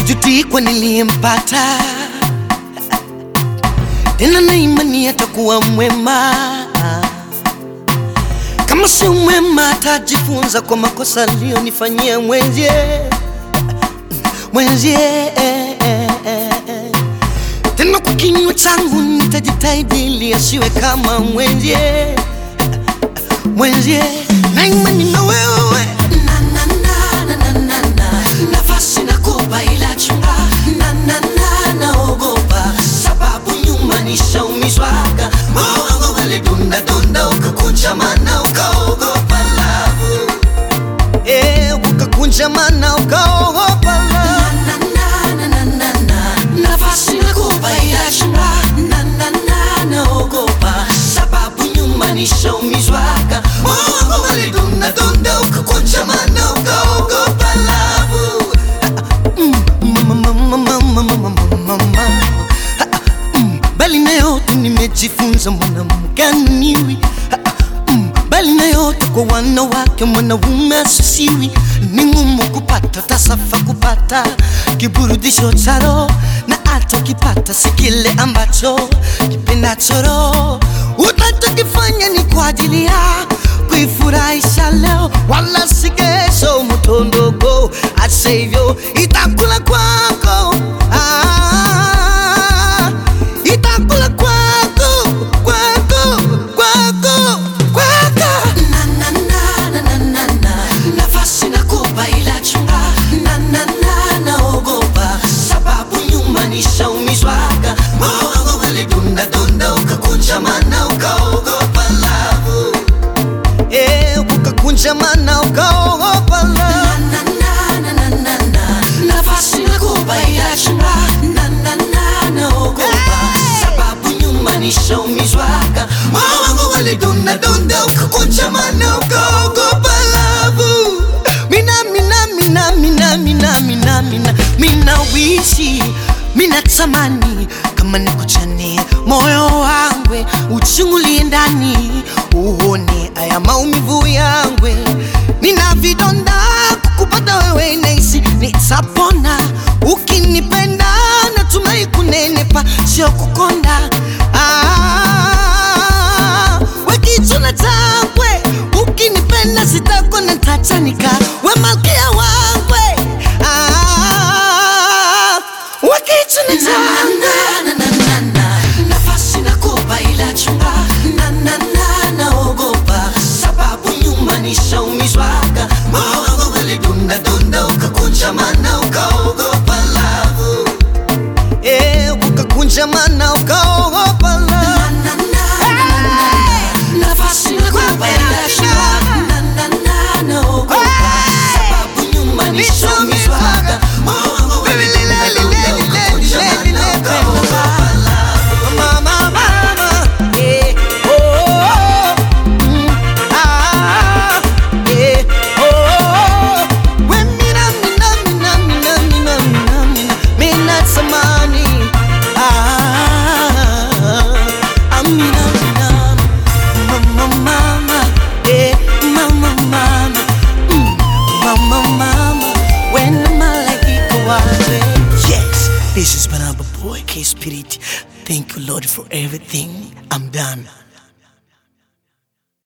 sijuti kwa niliyempata tena na imani atakuwa mwema kama si mwema atajifunza kwa makosa aliyonifanyia mwenzie mwenzie tena kwa kinywa changu nitajitahidi ili asiwe kama mwenzie mwenzie na imani na wewe na, na, na, na, na, na, na. nafasi nakupa ila chunga na, na, na, naogopa sababu nyuma nishaumizwaga moyo wangu walidunda dunda ukakunja mana ukaogopa lavu eh, ukakunja mana ukaogopa lavu na, na, na, na, na, na. nafasi nakupa ila chunga na, na, na, naogopa sababu nyuma nishaumizwaga moyo wangu walidunda dunda ukakunja mana ukaogopa lavu bali na yote nimejifunza mwanamke niwi bali na yote kwa wanawake mwanaume asisiwi ni ngumu kupata tasafa kupata kiburudisho cha roho na hata ukipata si kile ambacho kipendacho roho utakifanya ni kwa ajili ya kuifurahisha leo wala si kesho mtondogo asevyo itakula kwako ah, itakula kwako kwako kwako kwako na, na, na, na, na, na, na. nafasi nakupa ila chunga na, na, na, naogopa sababu nyuma nishaumizwaga moyo wangu walidunda dunda ukakunja mana ukaogopa lavu eh, ukakunja mana ukaogopa lavu nafasi nakupa ila chunga na, na, na, naogopa sababu nyuma nishaumizwaga moyo wangu walidunda dunda ukakunja mana ukaogopa lavu mina mina mina mina mina mina mina mina wishi mina tamani kama nikuchane moyo wangwe uchungulie ndani uone aya maumivu yangwe nina vidonda kukupata wewe naisi nitapona ukinipenda natumai kunenepa sio kukonda ah, wekichuna changwe ukinipenda sitakona tachanika we malkia wangwe ah, wekichuna changwe nafasi nakupa ila chunga na, na, na, naogopa sababu nyuma nishaumizwaga moyo wangu walidunda dunda ukakunja mana ukaogopa lavu eh, ukakunja mana ukaogopa lavu nafasi nakupa ila chunga na, na, na, naogopa sababu nyuma nishaumizwaga moyo wangu walidunda dunda ukakunja mana ukaogopa Mama, mama, yeah, oh, oh, mm, ah, yeah, oh, oh. We mina, mina, mina, mina, mina, mina, mina, mina samani, ah, ah, mina, mina, mama, mama, yeah, mama, mama, mm, mama, mama, when malaika wale. Yes, this is Banana Boy K Spirit. Thank you, Lord, for everything. I'm done.